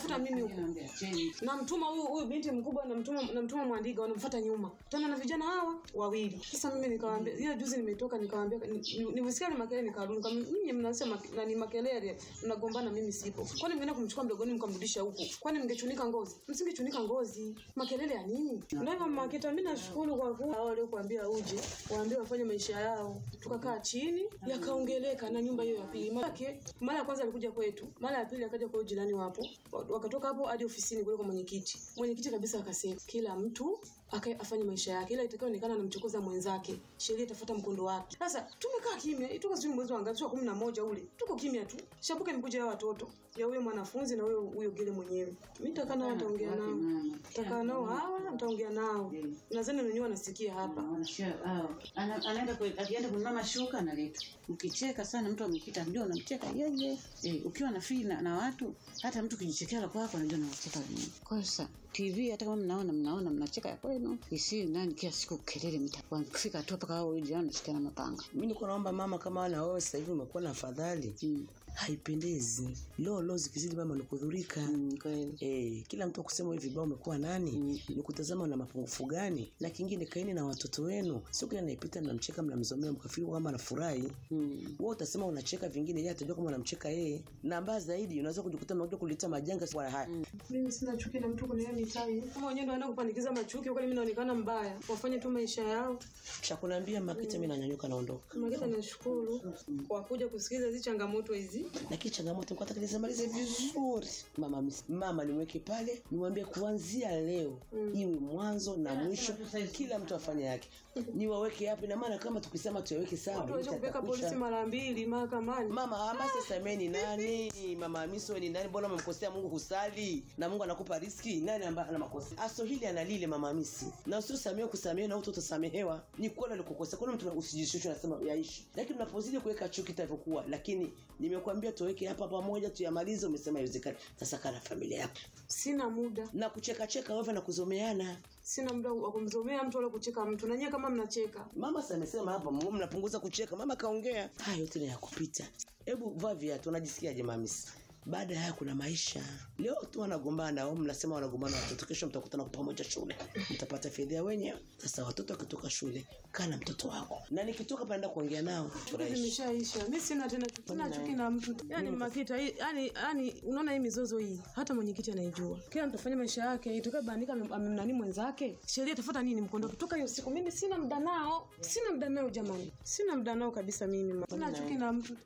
wananitafuta mimi huko namtuma huyu huyu binti mkubwa namtuma namtuma mwandiga wanamfuata nyuma tena na vijana hawa wawili sasa mimi nikawaambia hiyo juzi nimetoka nikawaambia ni- nimesikia ni makelele nikarudi nikamwambia mimi mnasema na ni makelele mnagombana mimi sipo kwani mmeenda kumchukua mdogoni mkamrudisha huku kwani mngechunika ngozi msingechunika ngozi makelele ya nini ndio hivyo makita mimi nashukuru kwa kuwa hao waliokuambia uje waambie wafanye maisha yao tukakaa chini yakaongeleka na nyumba hiyo ya pili Maanake, mara ya kwanza alikuja kwetu mara ya pili akaja kwa huyu jirani wapo Wa- wakatoka hapo hadi ofisini kule kwa mwenyekiti mwenyekiti kabisa akasema kila mtu akae afanye maisha yake ila itakayoonekana anamchokoza mwenzake sheria itafuata mkondo wake sasa tumekaa kimya tuko sijui mwezi wa ngapi sio kumi na moja ule tuko kimya tu shapuke nikuja ya watoto ya huyo mwanafunzi na huyo huyo gile mwenyewe mi nitakaa nao nitaongea nao nitakaa nao hawa nitaongea nao nadhani wenyewe wanasikia hapa Wanashia- ah, ana- anaenda kwe- akienda kununua shuka analeta mkicheka sana mtu amekita ndio unamcheka yeye eh, ukiwa na fii na, na watu hata mtu kijichekea la kwako anajua nawacheka wenyewe kwa hiyo sasa tv hata kama mnaona mnaona mnacheka ya kwenu isi nani kila siku kelele mitakuwa kufika tu mpaka wao jirani anashikiana mapanga mi niko naomba mama kama wana wewe sasa hivi umekuwa na afadhali mm. haipendezi lo lo zikizidi mama nikudhurika mm, kweli Eh, kila mtu akusema hivi vibao umekuwa nani Mm. ni kutazama na mapungufu gani na kingine kaini na watoto wenu sio kila naipita mnamcheka mnamzomea mkafikiri kwamba anafurahi mm. wewe utasema unacheka vingine yeye atajua kama unamcheka yeye na mbaya zaidi unaweza kujikuta mnakuja kuleta majanga kwa haya mimi sina chuki na mtu kwenye hiyo mitai kama wenyewe ndio wanaenda kupandikiza machuki kwani mimi naonekana mbaya wafanye tu maisha yao cha kuniambia makita mimi nanyanyuka naondoka mageta nashukuru kwa kuja kusikiliza hizi changamoto hizi lakini changamoto nilikuwa nataka nizimalize vizuri mama mis- mama nimweke pale nimwambie kuanzia leo Mm. iwe mwanzo na mwisho kila mtu afanye yake niwaweke hapo ina maana kama tukisema tuyaweke sawa watu waweze kupeleka itatakwisha. polisi mara mbili mahakamani mama amasi sameni nani mama hamisi wewe ni nani mbona umemkosea mungu kusali na mungu anakupa riski nani ambaye ana makosa aso hili analile mama hamisi na usiosamehe kusamehe na utasamehewa ni kweli alikukosea kuna mtu usijishushe unasema yaishi lakini unapozidi kuweka chuki itavyokuwa lakini nimekuambia tuweke hapa pamoja tuyamalize umesema haiwezekani sasa kana familia yako sina muda na kucheka cheka wewe na kuzomeana sina muda wa kumzomea mtu wala kucheka mtu na nyie kama mnacheka mama si amesema hapa mu- mnapunguza kucheka mama kaongea haya yote ni ya kupita hebu vaa viatu unajisikiaje mamisi baada ya haya kuna maisha leo tu wanagombana au mnasema wanagombana watoto kesho mtakutana kwa pamoja shule mtapata fedha wenyewe sasa watoto wakitoka shule kaa na mtoto wako na nikitoka panaenda kuongea nao furahishi zimeshaisha mi sina tena sina chuki na mtu yani makita hii- yani yani unaona hii mizozo hii hata mwenyekiti anaijua kila mtu afanye maisha yake itakabandika amemnani mwenzake sheria itafuata nini mkondoke toka hiyo siku mimi sina muda nao sina muda nao jamani sina muda nao kabisa mimi sina chuki na mtu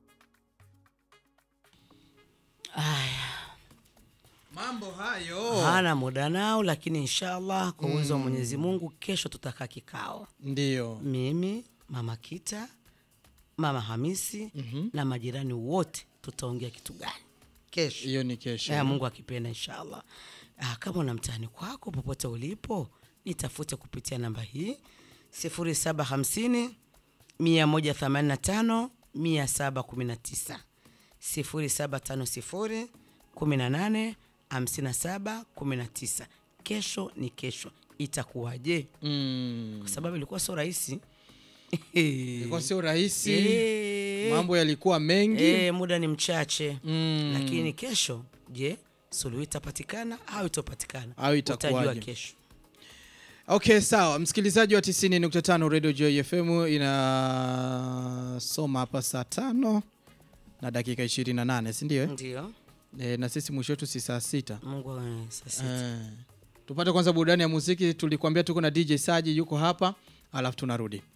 mambo hayo hana muda nao lakini inshallah kwa uwezo wa mwenyezi mungu kesho tutakaa kikao ndio mimi mama kita mama hamisi mm-hmm. na majirani wote tutaongea kitu gani kesho hiyo ni kesho ya mungu akipenda inshallah ah, kama una mtaani kwako popote ulipo nitafute kupitia namba hii 750 185 719 0750 18 57 19 kesho ni kesho itakuwaje Mm. kwa sababu ilikuwa sio rahisi ilikuwa sio rahisi Eh. mambo yalikuwa mengi e, muda ni mchache Mm. lakini kesho je suluhu itapatikana au itopatikana Au itakuwaje? utajua kesho okay sawa msikilizaji wa 90.5 radio joy fm inasoma hapa saa tano na dakika 28 sindio eh? ndio e, na sisi mwisho wetu si saa sita mungu awe sasa Eh, tupate kwanza burudani ya muziki tulikuambia tuko na dj saji yuko hapa alafu tunarudi